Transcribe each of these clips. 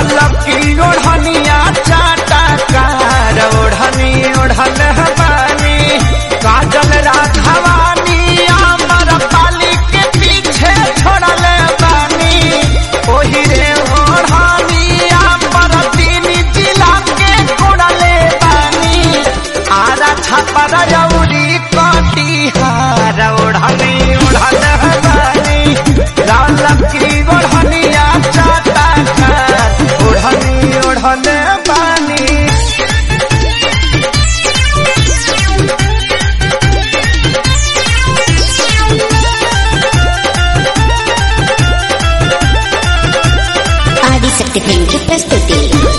लाल की ओढ़निया चाटा कार ओढ़नी ओढ़ल बानी काजल राघवानी अमर पाली के पीछे छोड़ल बानी ओही रे ओढ़नी अमर तीन जिला के छोड़ल बानी आरा छपर जौरी कटिहार ओढ़नी ओढ़ल बानी लाल की ओढ़निया चाटा कार ओढ़नी ओढ़ल बानी ఆదిశక్తి ఫిల్మ్ ప్రస్తుతి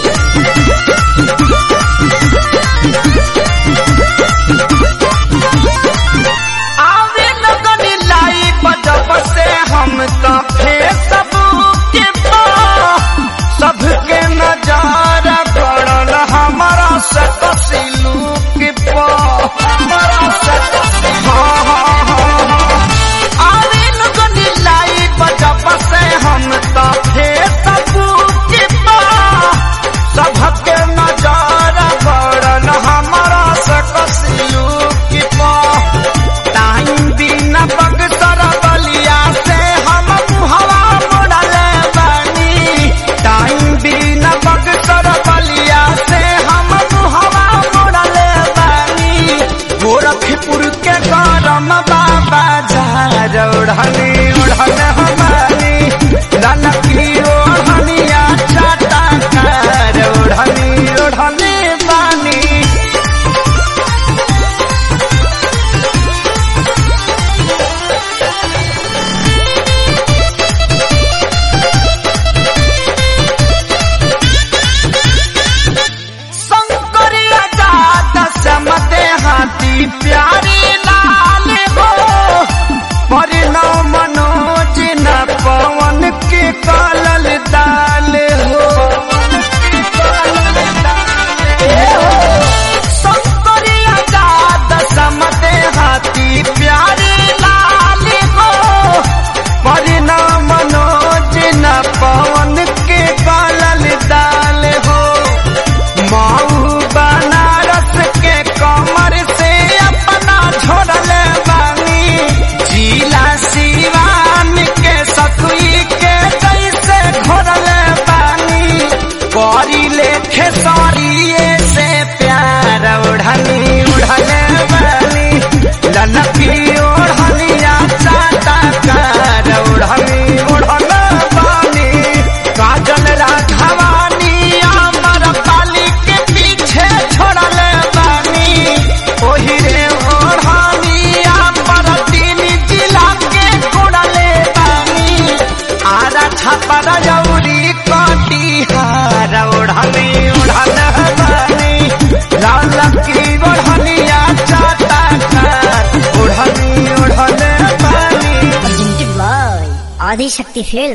आवे लगनी लाई बजब से हम तो फेसबुक के पा सबके नजार पड़ल हमारा से तसिलू के पा हमारा से हाँ हाँ हाँ हाँ आवे लगनी लाई बजब से हम तो फेसबुक के पा सबके नजार पड़ल हमारा से तसिलू के पा टाइम बिना बगसर बलिया से हम मुहवा मोड़ल बानी टाइम बिना बगसर बलिया से हम मुहवा मोड़ल बानी गोरखपुर के गरम बाबा झार ओढ़नी ओढ़ल हमारी ललकी ओढ़निया चाटा कार ओढ़नी ओढ़नी बानी शंकरिया जात समते हाथी प्यारी लाल हो परिणव मनोज न पवन के कालल दाल हो शंकरिया जात समते हाथी प्यारी लाल हो परिणव मनोज न पवन के कालल दाल हो माऊ बनारस के कमर से अपना छोड़ल बानी जिला सिवान के सतुई के जैसे घोरल बानी करी लेखे सरिये से प्यार ओढ़नी उड़ल बानी ललकी ओढ़निया चाटा कार ओढ़नी उड़ल बानी काजल राघवानी अमर पाली के पीछे छोड़ल बानी ओही रे ओढ़नी अमर तीन जिला के छोड़ल बानी आरा छपर जौरी कटिहार ओढ़नी ओढ़ल बानी लाल की ओढ़निया चाटा कार ओढ़नी ओढ़ल बानी ఆదిశక్తి ఫిల్మ్